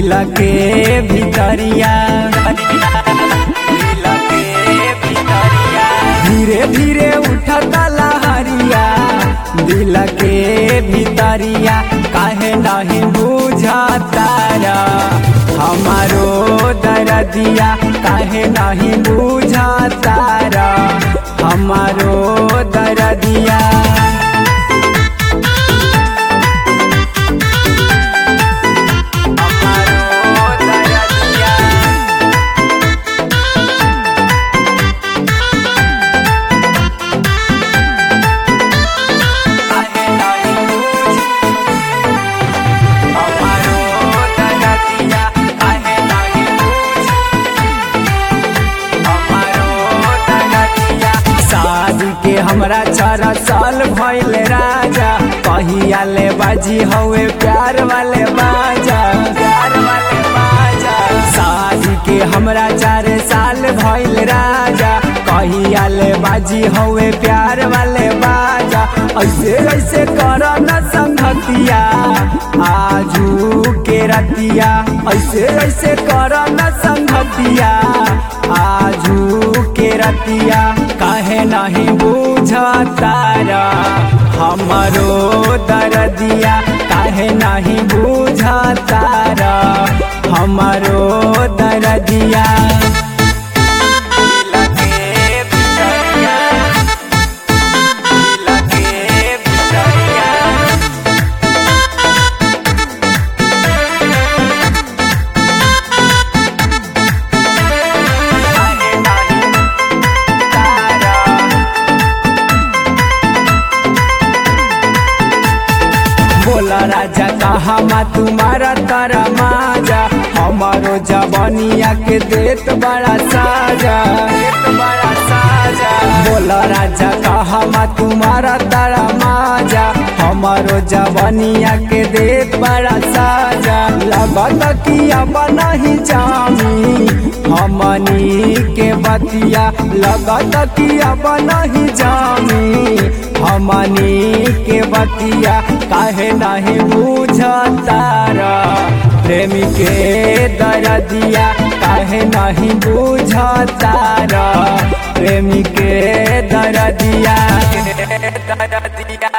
दिल के भितरिया दिल के भितरिया धीरे धीरे उठता लहरिया दिल के भितरिया काहे नहीं बुझता हमारो दरदिया काहे नहीं बुझता हमारो दरदिया हमारो दरदिया काहे नहीं बुझ हमारो दरदिया काहे नहीं बुझ हमारो दरदिया शादी के हमरा चार साल भइल राजा कहिया ले बाजी हवे प्यार वाले बाजा प्यार वाले बाजा शादी के हमरा चार साल भइल राजा कहिया ले बाजी हवे प्यार वाले बाजा ऐसे ऐसे कर न संगतिया आजू के रतिया ऐसे ऐसे कर न संगतिया आजू के रतिया काहे नहीं बुझता हमारो दरदिया काहे नहीं बुझता हमारो दरदिया दिल के भितरिया, दिल के भितरिया, काहे नहीं तारा बोला राजा कहा मा तुम्हारा तारा माजा हमारो जवानिया के देत बड़ा साजा देत बड़ा साजा बोला राजा कहा मा तुम्हारा तारा माजा हमारो जवानिया के देत बड़ा साजा लगत कि अब नहीं जामी हमनी के बतिया लगत कि अब नहीं जामी हमनी के बतिया काहे नहीं बुझता प्रेमी के दरदिया काहे नहीं बुझता प्रेमी के दरदिया दरदिया